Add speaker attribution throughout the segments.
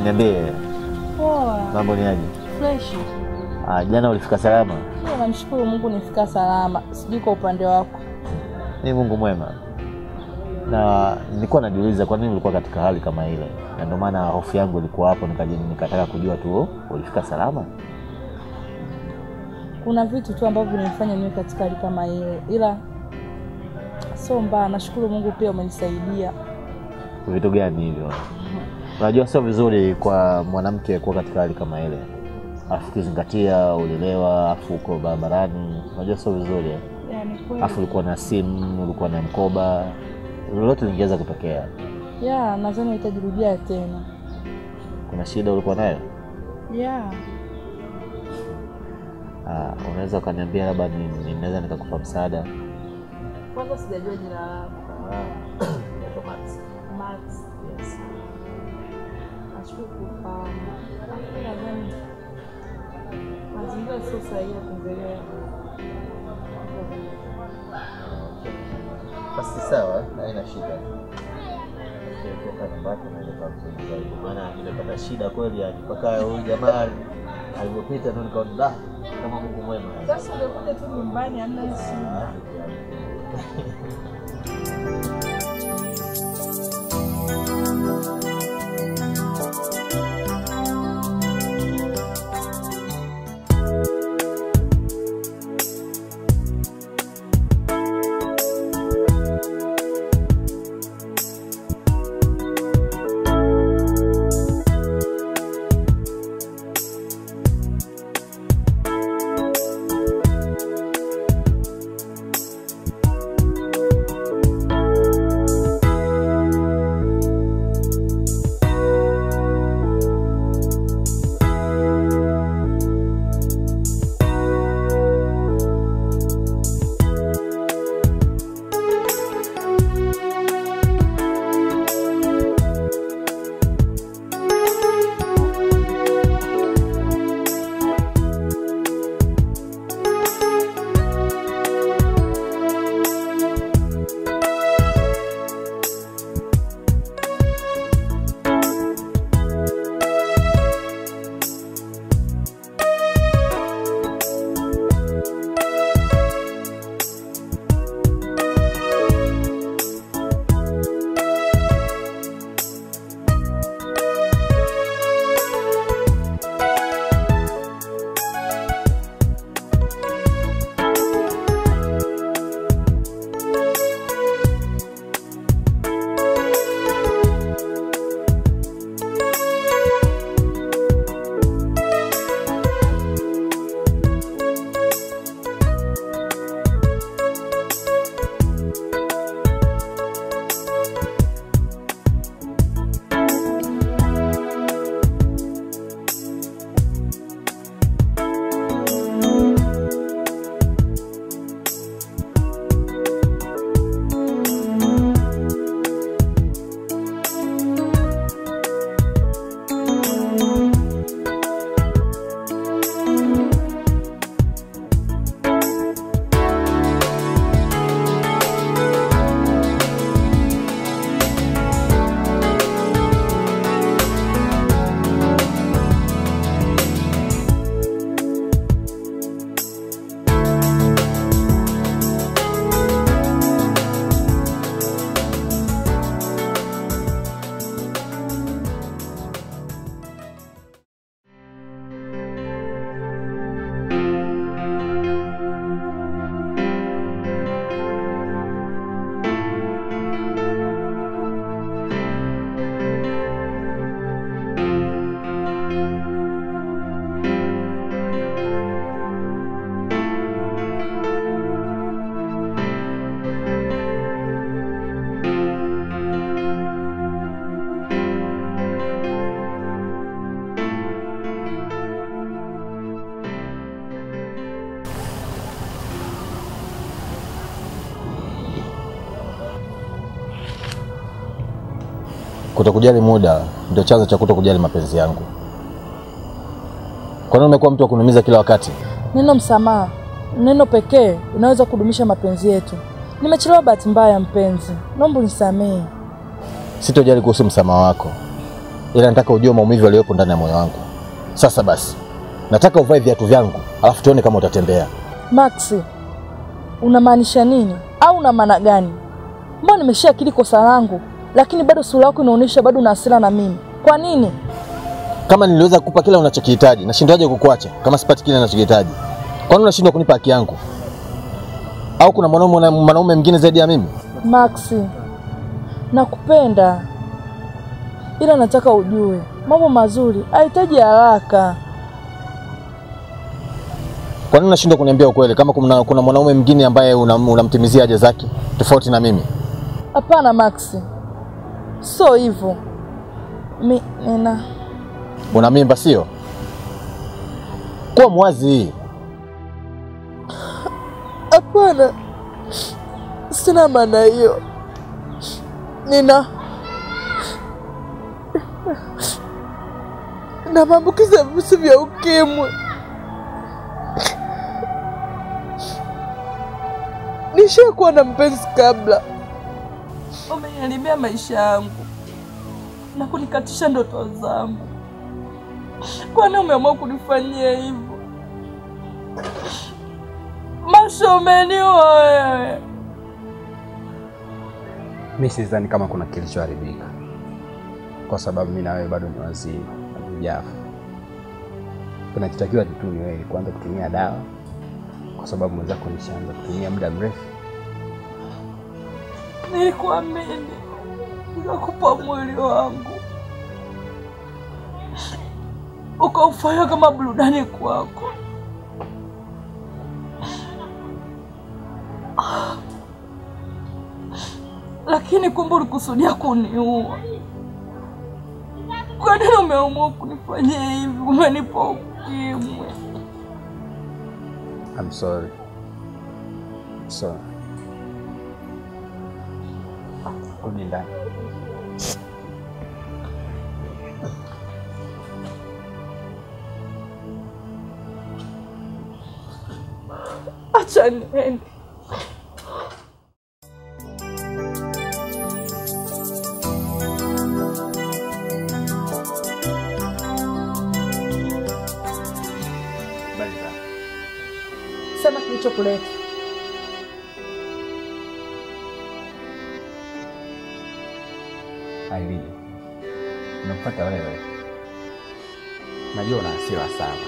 Speaker 1: Niambie,
Speaker 2: Poa,
Speaker 1: mambo ni aje?
Speaker 2: fresh.
Speaker 1: Ah, jana ulifika salama?
Speaker 2: Mimi namshukuru Mungu nifika salama. Sijui kwa upande wako.
Speaker 1: Ni Mungu mwema. Na nilikuwa najiuliza kwa nini ulikuwa katika hali kama ile, na ndio maana hofu yangu ilikuwa hapo, nikaja nikataka kujua tu ulifika salama.
Speaker 2: Kuna vitu tu ambavyo vinanifanya niwe katika hali kama ile, ila sio mbaya. Nashukuru Mungu pia umenisaidia.
Speaker 1: Vitu gani hivyo? Unajua sio vizuri kwa mwanamke kuwa katika hali kama ile, afu ukizingatia ulilewa, afu uko barabarani, unajua sio vizuri eh?
Speaker 2: Yani kweli.
Speaker 1: Afu ulikuwa na simu, ulikuwa na mkoba, lolote lingeweza kutokea.
Speaker 2: Ya, nadhani itajirudia tena.
Speaker 1: Kuna shida ulikuwa nayo?
Speaker 2: Ya,
Speaker 1: Ah, unaweza ukaniambia labda ni- ni- naweza nikakupa msaada?
Speaker 2: kwanza sijajua jina lako. Max.
Speaker 1: Yes.
Speaker 2: Nashukuru kufahamu. Lakini nadhani mazingira sio sahihi ya kuongelea.
Speaker 1: Basi sawa, haina shida. Ukitoka nyumbani unaweza kumzungumza hivyo, maana nimepata shida kweli, yani mpaka huyu jamaa alivyopita ndo nikaona da, kama Mungu mwema.
Speaker 2: Sasa ungekuja tu nyumbani hamna shida.
Speaker 3: Kutokujali muda ndio chanzo cha kutokujali mapenzi yangu. Kwa nini umekuwa mtu wa kuniumiza kila wakati?
Speaker 2: Neno msamaha, neno pekee inaweza kudumisha mapenzi yetu. Nimechelewa bahati mbaya, mpenzi, naomba unisamehe.
Speaker 3: Sitojali kuhusu msamaha wako, ila nataka ujue maumivu yaliyopo ndani ya moyo wangu. Sasa basi, nataka uvae viatu vyangu, alafu tuone kama utatembea.
Speaker 2: Max, unamaanisha nini au una maana gani? Mbona nimeshaakili kosa langu, lakini bado sura yako inaonyesha bado una hasira na mimi. Kwa nini?
Speaker 3: Kama niliweza kukupa kila unachokihitaji, nashindwaje kukuacha kama sipati kile ninachokihitaji? Kwani unashindwa kunipa haki yangu? Au kuna mwanaume mwanaume mwingine zaidi ya mimi?
Speaker 2: Max, nakupenda ila nataka ujue mambo mazuri hahitaji haraka.
Speaker 3: Kwa nini unashindwa kuniambia ukweli kama kuna, kuna mwanaume mwingine ambaye unam- unamtimizia haja zake tofauti na mimi?
Speaker 2: Hapana Max, sio hivyo. Mi nina
Speaker 3: Una mimba sio? Kuwa mwazi.
Speaker 2: hapana, sina maana hiyo. Nina na maambukizi ya virusi vya ukimwi. Nishakuwa na mpenzi kabla, wameniharibia maisha yangu na kunikatisha ndoto zangu. Kwani umeamua kunifanyia hivyo? Masho, umeniua wewe.
Speaker 4: Mi sidhani kama kuna kilichoharibika, kwa sababu mi na wewe bado ni wazima, hatujafa. Kinachotakiwa tu ni wewe kuanza kutumia dawa, kwa sababu mwenzako nishaanza kutumia muda mrefu.
Speaker 2: Nilikuamini, nikakupa mwili wangu, ukaufanya kama burudani kwako. Lakini kumbe ulikusudia kuniua. Kwa nini umeamua kunifanyia hivi? Umenipa ukimwi.
Speaker 4: I'm sorry. Sorry. Rudi ndani.
Speaker 2: Acha niende.
Speaker 4: Habari zako?
Speaker 2: Sema kilichokuleta.
Speaker 4: Aileen, nimekupata wewe. Najua una hasira sana,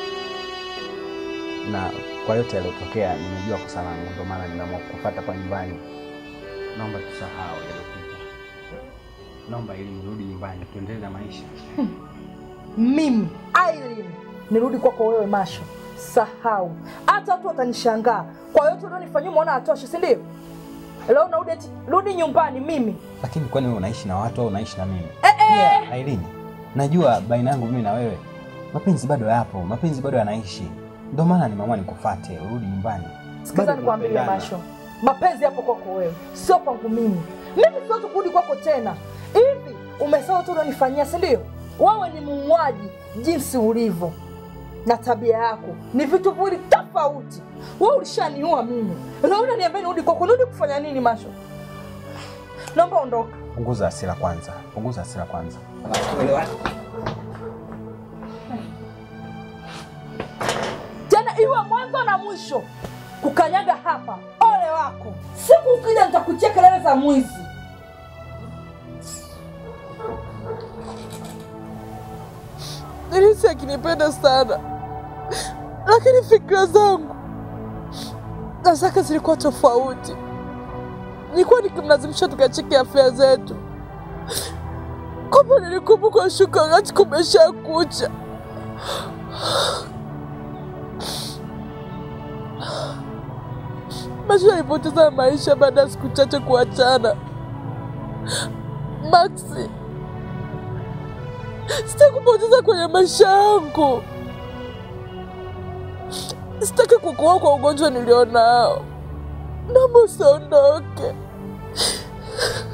Speaker 4: na kwa yote yaliyotokea nimejua kosa langu, ndio maana nimeamua kukufuata kwa nyumbani. Naomba tusahau yaliyopita, naomba ili nirudi nyumbani tuendelee na maisha.
Speaker 2: mimi Irene nirudi kwako wewe Masho, sahau. Hata watu watanishangaa kwa yote ulionifanyia, umeona atoshe, si ndio? Leo unarudi eti rudi nyumbani mimi.
Speaker 4: Lakini kwani wewe unaishi na watu au unaishi na mimi?
Speaker 2: Eh, eh.
Speaker 4: Pia Aileen, najua baina yangu mimi na wewe mapenzi bado yapo, mapenzi bado yanaishi, ndio maana nimeamua nikufuate urudi nyumbani.
Speaker 2: Sikiza
Speaker 4: Bado
Speaker 2: nikwambie
Speaker 4: tunapendana.
Speaker 2: Masho, mapenzi yapo kwako wewe, sio kwangu mimi. Mimi siwezi kurudi kwako tena. Hivi umesahau tu ulionifanyia, si ndio? Wewe ni muuaji jinsi ulivyo na tabia yako ni vitu viwili tofauti. Wewe ulishaniua mimi, leo unaniambia nirudi kwako. Nirudi kufanya nini Masho? Naomba ondoka.
Speaker 4: Punguza hasira kwanza, punguza hasira kwanza.
Speaker 2: tena iwe mwanzo na mwisho kukanyaga hapa. Ole wako, siku ukija nitakutia kelele za mwizi. Nilisi akinipenda sana, lakini fikra zangu na zake zilikuwa tofauti. Nilikuwa nikimlazimisha tukacheke afya zetu, kumbe nilikumbuka shuka wakati kumesha kucha. Masho alipoteza maisha baada ya siku chache kuachana. Maxi, sitakupoteza kwenye maisha yangu. Sitaki kukuua kwa ugonjwa nilionao. Naomba usiondoke.